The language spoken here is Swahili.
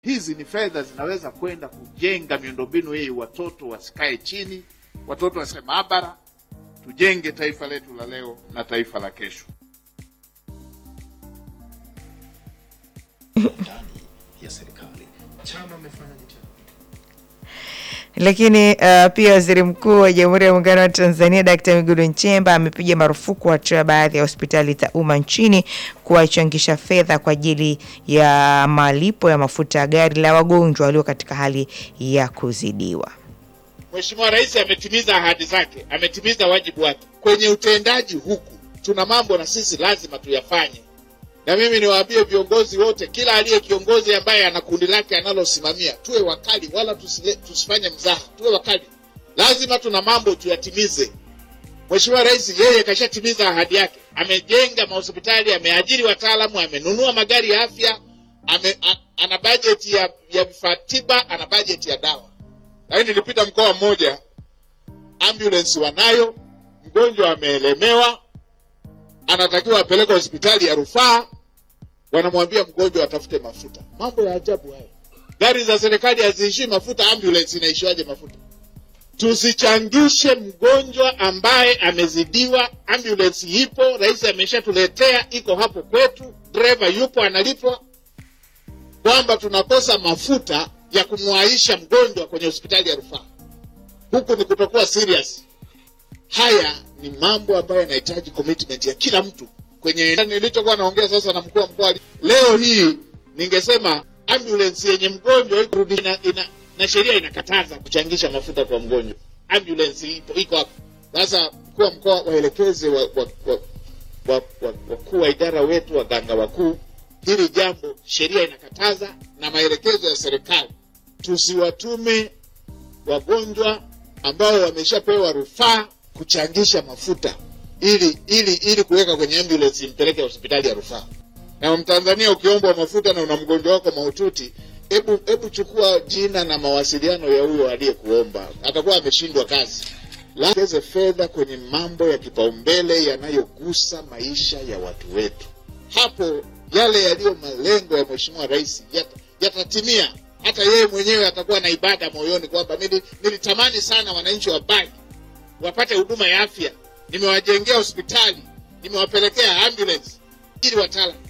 Hizi ni fedha zinaweza kwenda kujenga miundombinu hii, watoto wasikae chini, watoto wasikae maabara, tujenge taifa letu la leo na taifa la kesho. ndani ya serikali. Chama amefanya jitihada Lakini uh, pia waziri mkuu wa Jamhuri ya Muungano wa Tanzania Dkt. Mwigulu Nchemba amepiga marufuku hatua ya baadhi ya hospitali za umma nchini kuwachangisha fedha kwa ajili ya malipo ya mafuta ya gari la wagonjwa walio katika hali ya kuzidiwa. Mheshimiwa Rais ametimiza ahadi zake, ametimiza wajibu wake. Kwenye utendaji huku tuna mambo na sisi lazima tuyafanye, na mimi niwaambie viongozi wote, kila aliye kiongozi ambaye ana kundi lake analosimamia, tuwe wakali, wala tusile, tusifanye mzaha, tuwe wakali. Lazima tuna mambo tuyatimize. Mheshimiwa Rais yeye kashatimiza ahadi yake, amejenga mahospitali, ameajiri wataalamu, amenunua magari ya afya, ame, a, ana bajeti ya, ya vifaa tiba, ana bajeti ya dawa lakini nilipita mkoa mmoja, ambulance wanayo, mgonjwa ameelemewa, anatakiwa apeleke hospitali ya rufaa, wanamwambia mgonjwa atafute mafuta. Mambo ya ajabu hayo. Gari za serikali haziishii mafuta, ambulance inaishiwaje mafuta? Tusichangishe mgonjwa ambaye amezidiwa. Ambulance ipo, rais ameshatuletea, iko hapo kwetu, dereva yupo analipwa, kwamba tunakosa mafuta ya kumwaisha mgonjwa kwenye hospitali ya rufaa. Huku ni kutokuwa serious. Haya ni mambo ambayo yanahitaji commitment ya kila mtu. Kwenye nilichokuwa naongea sasa na mkuu wa mkoa leo hii, ningesema ambulance yenye mgonjwa iko ina, ina, na sheria inakataza kuchangisha mafuta kwa mgonjwa. Ambulance ipo iko hapo. Sasa mkuu wa mkoa waelekeze wa, wa, wa, wa, wa, wakuu wa idara wetu, waganga wakuu, hili jambo sheria inakataza na maelekezo ya serikali tusiwatume wagonjwa ambao wameshapewa rufaa kuchangisha mafuta ili ili ili kuweka kwenye ambulance impeleke hospitali ya rufaa. Na Mtanzania ukiombwa mafuta na una mgonjwa wako mahututi, hebu hebu chukua jina na mawasiliano ya huyo aliyekuomba, atakuwa ameshindwa kazi. Lakeze fedha kwenye mambo ya kipaumbele yanayogusa maisha ya watu wetu. Hapo yale yaliyo malengo ya Mheshimiwa Rais yata- yatatimia hata yeye mwenyewe atakuwa na ibada moyoni kwamba nili, nilitamani sana wananchi wa Bagi wapate huduma ya afya, nimewajengea hospitali, nimewapelekea ambulance ili watala.